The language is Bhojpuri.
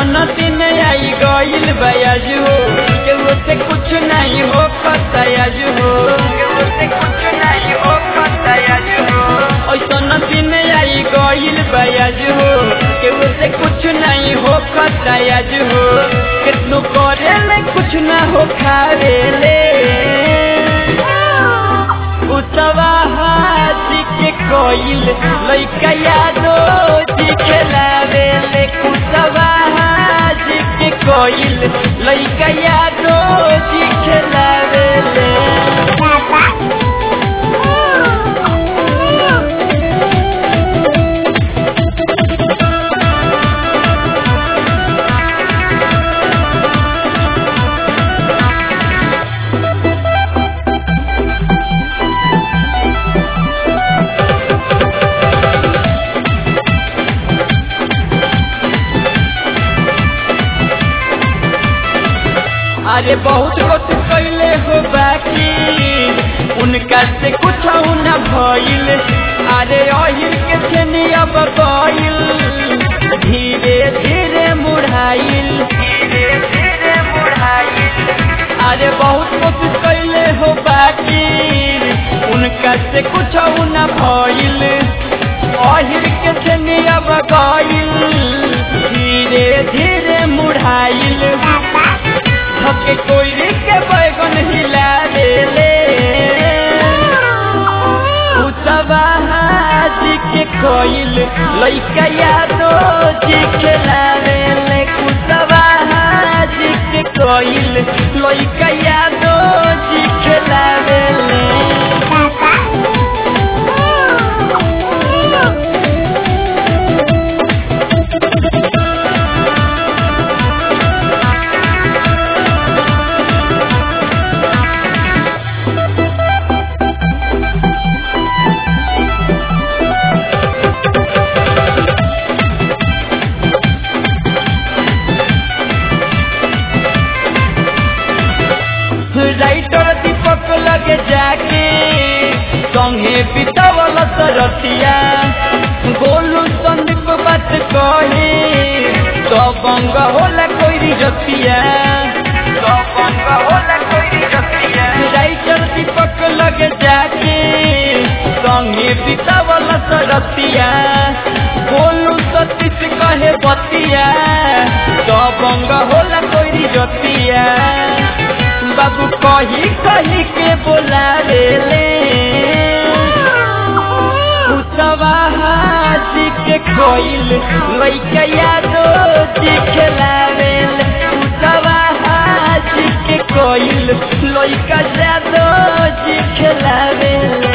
ऐसन दिन आई गईल बयाज हो केहू से कुछ नहीं हो खतयाज हो केहू से कुछ नहीं हो खतयाज हो ऐसन दिन आई गईल बयाज हो केहू से कुछ नहीं हो खतयाज हो कितनो करे ले कुछ ना हो खावे ले उतवा हाजी के कोइल लइका यादो जी खेलावे ले कुतवा हाजी के कोइल लइका यादो जी खेलावे ले अरे बहुत कुछ कैले हो बाकी उनका से कुछ न भइल अरे अहिर के छेनी अब गइल धीरे धीरे मुढ़ाइल धीरे धीरे मुढ़ाइल अरे बहुत कुछ कैले हो बाकी उनका से कुछ न भइल अहिर के छेनी अब गइल धीरे धीरे मुढ़ाइल धके कोयरी के बैगन हिला देले उतवा हाजी के कोइल लइका यादो जी खेलावे ले कुतवा हाजी के कोइल लइका यादो जी खेलावे ले राइटर दीपक लगे जाके संगे बितावल सरतिया गोलू संदीप बात कहे तो बंग होला कोई जतिया तो बंग होला कोई जतिया राइटर दीपक लगे जाके संगे बितावल सरतिया गोलू सतीश कहे बतिया तो बंग होला कोई जतिया बाबू कही कही के बोला रे ले उतवा हाजी के कोइल लइका यादो जी खेलावे ले उतवा हाजी के कोइल लइका यादो जी खेलावे ले